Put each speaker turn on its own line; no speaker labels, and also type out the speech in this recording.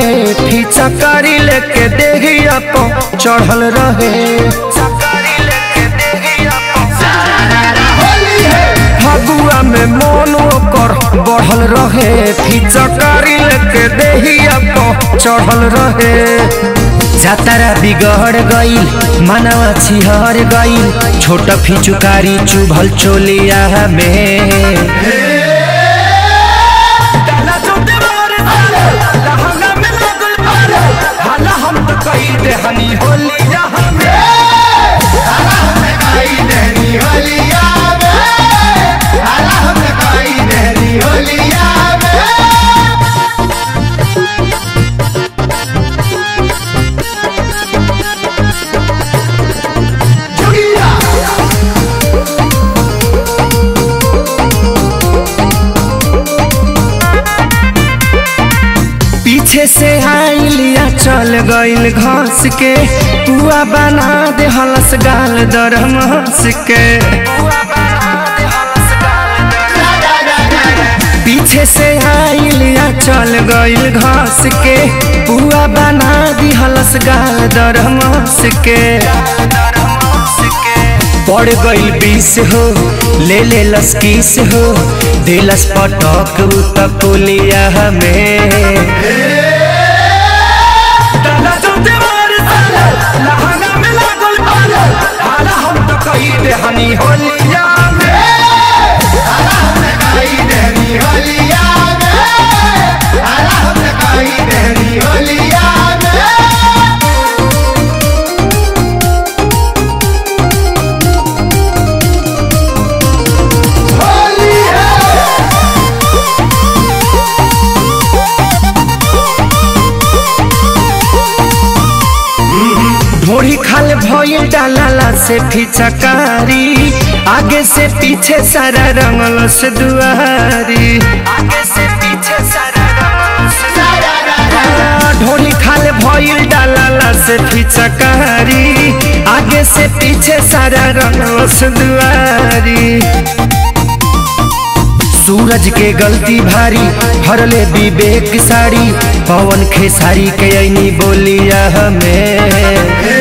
फिचकारी लेके देहिया प चढ़ल रहे फगुआ में मन ओकर बढ़ल रहे फिचकारी लेके देहिया प चढ़ल रहे जातारा बिगड़ गईल मनवा छिहर गईल छोट फिचुकारी चुभल चोलिया में हनी होलिया पीछे से आइलिया चल गईल घास के पुआ बना दे हलस गाल दरम हंस के पीछे से आइलिया चल गईल घास के पुआ बना दी हलस गाल दरम हंस के पड़ गईल बीस हो ले ले लस्कीस हो दिलस पटक उ तकुलिया हमें हनी होलिया ढोड़ी खाल भइल डालाला से फिचकारी आगे से पीछे सारा रंगल से दुआरी आगे से पीछे सारा ढोड़ी खाल भइल डालाला से फिचकारी आगे से पीछे सारा रंगल से दुआरी सूरज के गलती भारी हरले विवेक साड़ी पवन खेसारी के ऐनी बोलिया हमें